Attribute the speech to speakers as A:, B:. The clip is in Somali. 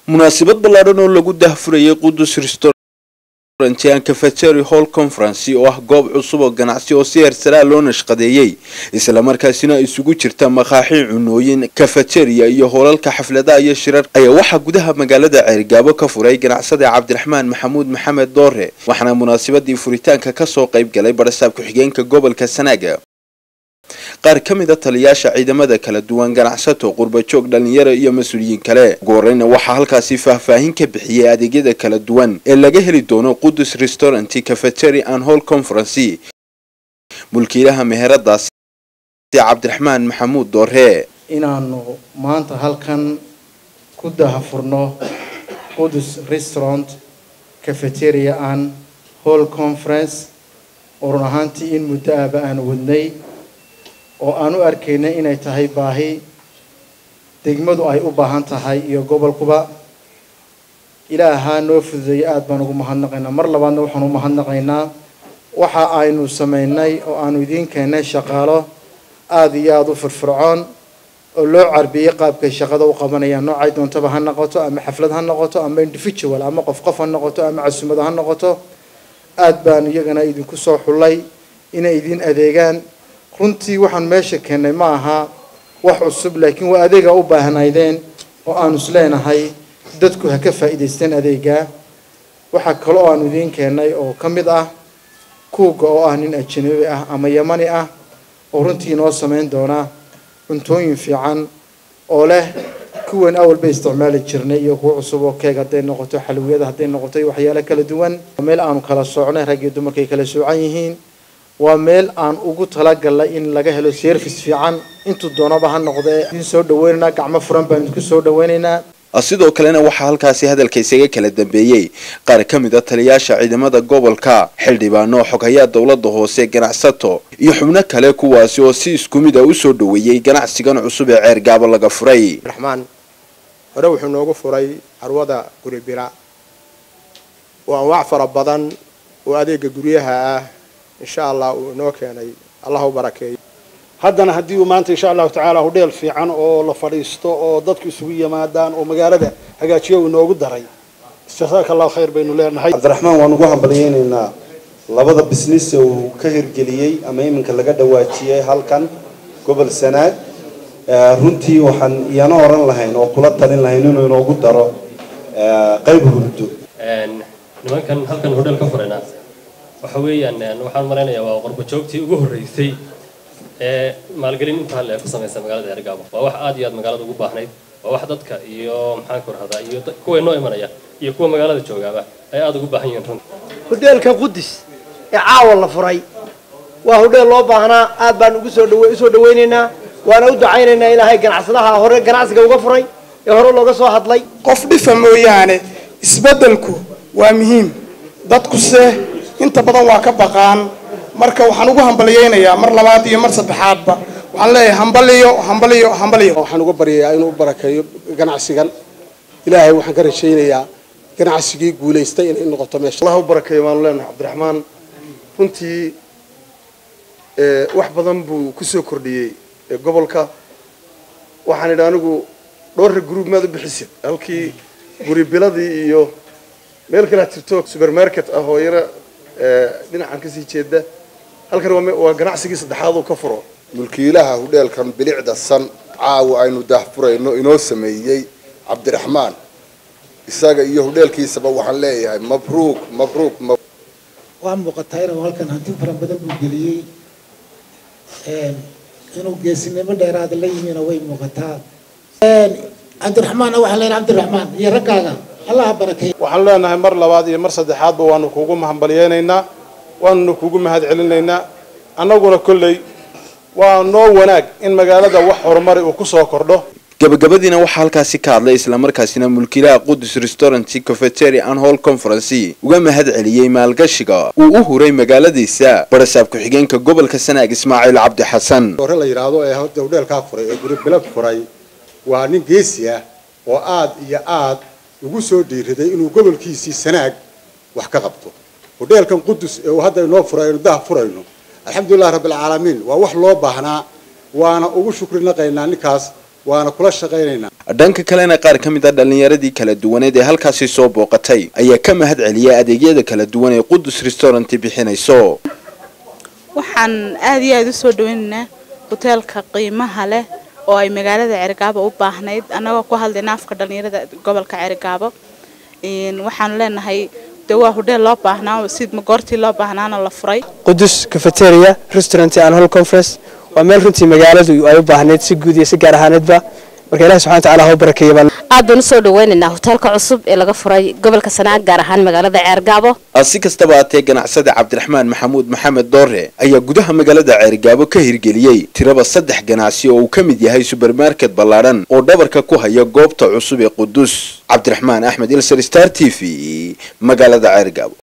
A: munaasabad ballaadhan oo lagu dahfurayay qudus restaurant and cafetery hall conference oo ah goob cusub oo ganacsi oo si heersaraa loo nashqadeeyey islamarkaasina isugu jirta makaaxi cunooyin cafeteria iyo hoolalka xafladaha iyo shirar ayaa waxaa gudaha magaalada ceerigaabo ka furay ganacsada cabdiraxmaan maxamuud maxamed doore waxaana munaasabadii furitaanka kasoo qayb galay barasaab ku-xigeenka gobolka sanaaga qaar ka mid a taliyaasha ciidamada kala duwan ganacsato qurbajoog dhalinyaro iyo mas-uuliyiin kale ugu horeyna waxaa halkaasi faahfaahin ka bixiyey adeegyada kala duwan ee laga heli doono qudus restaurant cafetery and hall conference mulkiilaha meheradaasi cabdiraxmaan maxamuud doore
B: inaanu maanta halkan ku dahafurno qudus restaurant cafeteria and hall conference oo run ahaantii in muddo ahba aan wadnay oo aan u arkaynay inay tahay baahi degmadu ay u baahan tahay iyo gobolkuba ilaahaa noo fududeeyay aada baan ugu mahadnaqaynaa mar labaadna waxaan u mahadnaqaynaa waxa aynu samaynay oo aanu idiin keennay shaqaalo aada iyo aada u firfircoon oo loo carbiyey qaabkay shaqada u qabanayaan noocay doontaba ha noqoto ama xaflad ha noqoto ama individual ama qof qof ha noqoto ama casumada ha noqoto aada baan iyagana idinku soo xullay inay idiin adeegaan runtii waxaan meesha keennay ma aha wax cusub laakiin waa adeega u baahnaydeen oo aanu isleenahay dadku ha ka faa'iidaysteen adeegaa waxaa kale oo aanu idiin keennay oo ka mid ah kuuga oo ah nin ajanabi ah ama yamani ah oo runtii inoo samayn doona cuntooyin fiican oo leh kuwan awal bay isticmaali jirnay iyo kuwa cusub oo keeg hadday noqoto xalwiyada hadday noqoto iyo waxyaalo kala duwan meel aanu kala soocnay rag iyo dumarkay kala soocan yihiin waa meel aan ugu talagalnay in laga helo service fiican intuu doonaba ha noqdee idin soo dhaweynaynaa gacmo furan baan idinku soo dhaweynaynaa
A: sidoo kalena waxaa halkaasi hadalka isaga kala dambeeyey qaar ka mid a taliyaasha ciidamada gobolka xildhibaano xoghayaa dowlada hoose ganacsato iyo xubno kale kuwaasi oo si isku mid a usoo dhaweeyey ganacsigan cusub ee ceergaabo laga furay
C: raxmaan hore wuxuu noogu furay carwada guri bira oo anwaac fara badan oo adeega guryaha ah insha allah uu inoo keenay allah u barakeeyo
D: haddana haddii uu maanta insha allahu tacaala hudheel fiican oo la fadhiisto oo dadku isugu yimaadaan oo magaalada hagaajiyo uu inoogu daray jasaaka allahu khayr baynu leenahay
E: cabdiraxmaan waan ugu hambalyeynaynaa labada bisnis uu ka hirgeliyey ama iminka laga dhawaajiyey halkan gobol sanaag runtii waxaan iyana oran lahayn oo kula talin lahayn inuu inoogu daro qayb hurdo
F: nimankan halkan hodheel ka furayna waxa weeyaan waxaan malaynayaa waa qorbajoogtii ugu horreysay ee maalgelin inta hal ee ku samaysa magaalada ceergaabo waa wax aad iyo aad magaalada ugu baahnayd waa wax dadka iyo maxaan ku rahdaa iyo kuwa inoo imanaya iyo kuwa magaalada joogaaba ay aada ugu baahan yihiin runta
G: hodheelka qudus ee caawa la furay waa hodheel loo baahnaa aad baan ugu soo dhawe usoo dhawaynaynaa waana u ducaynaynaa ilaahay ganacsadaha hore ganacsiga uga furay ee hore looga soo hadlay
H: qof dhifa mooyaane isbeddelku waa muhiim dadkuse inta badan waa ka baqaan marka waxaan ugu hambalyeynayaa mar labaad iyo mar saddexaadba waxaan leeyahay hambaliyo hambaliyo hambaliyo
D: waxaan uga baryayaa inuu u barakeeyo ganacsigan ilaahay waxaan ka rajaynayaa ganacsigii guulaystay inay noqoto meesha
I: allah u barakeeyo waanu leenahay cabdiraxmaan runtii wax badan buu kusoo kordhiyey gobolka waxaan idhi anigu dhowrra gruub maad u bixisid halkii guri biladii iyo meel kale jirto supermarket ah oo yara dhinacan kasii jeeda halkan waa ganacsigii saddexaad uu ka furo
J: mulkiilaha hudheelkan bilicda san caawa aynu daahfurayno inoo sameeyey cabdiraxmaan isaga iyo hudheelkiisaba waxaan leeyahay mabruuk mabruuk
K: waa muuqataa inuu halkan hanti fara badan buu geliyey inuu geesinimo dheeraada la yimina way muuqataa cabdiraxmaan waxaan leenahay cabdiraxmaan iyo raggaaga allah barakeeyo
D: waxaan leenahay mar labaad iyo mar saddexaadba waanu kuugu hambalyeynaynaa waanuna kuugu mahad celinaynaa annaguna kolley waa noo wanaag in magaalada wax horumari uu kusoo kordho
A: gabagabadiina waxaa halkaasi ka hadlay islamarkaasina mulkiilaha qudus restaurant cafetery and hall conference uga mahad celiyey maalgashiga uu u huray magaaladiisa barasaab ku-xigeenka gobolka sanaag ismaaciil cabdi xasan
L: hore la yidhaahdo ee hudheelkaa furay ee guri bilad furay waa nin geesi ah oo aad iyo aad ugu soo dhiiriday inuu gobolkiisii sanaag wax ka qabto hudheelkan qudus ee uu hadda inoo furay aynu daha furayno alxamdulilah rabbilcaalamiin waa wax loo baahnaa waana ugu shukri naqaynaa ninkaas waana kula shaqaynaynaa
A: dhanka kalena qaar ka mid a dhallinyaradii kala duwaneed ee halkaasi soo booqatay ayaa ka mahad celiyay adeegyada kala duwan ee qudus restaurant bixinayso
M: waxaan aad iyo aada u soo dhaweynaynaa hoteelka qiimaha leh oo ay magaalada cergaabo u baahnayd annagoo ku hadlayna afka dhallinyarada gobolka cergaabo waxaanu leenahay de waa hodheel loo baahnaa sid goortii loo baahnaana la furay
N: qudus cafeteria restaurant and hall conference waa meel runtii magaaladu ay u baahnayd si guud iyo si gaar ahaaneedba marka ilahi subxana watacaala ha u barakeeya baan
O: aad baan usoo dhaweynaynaa hoteelka cusub ee laga furay gobolka sanaag gaar ahaan magaalada ceergaabo
A: si kastaba haatee ganacsada cabdiraxmaan maxamuud maxamed doore ayaa gudaha magaalada ceergaabo ka hirgeliyey tiraba saddex ganacsi oo uu ka mid yahay subermarket ballaadhan oo dhabarka ku haya goobta cusub ee qudus cabdiraxmaan axmed ilser star t v magaalada ceergaabo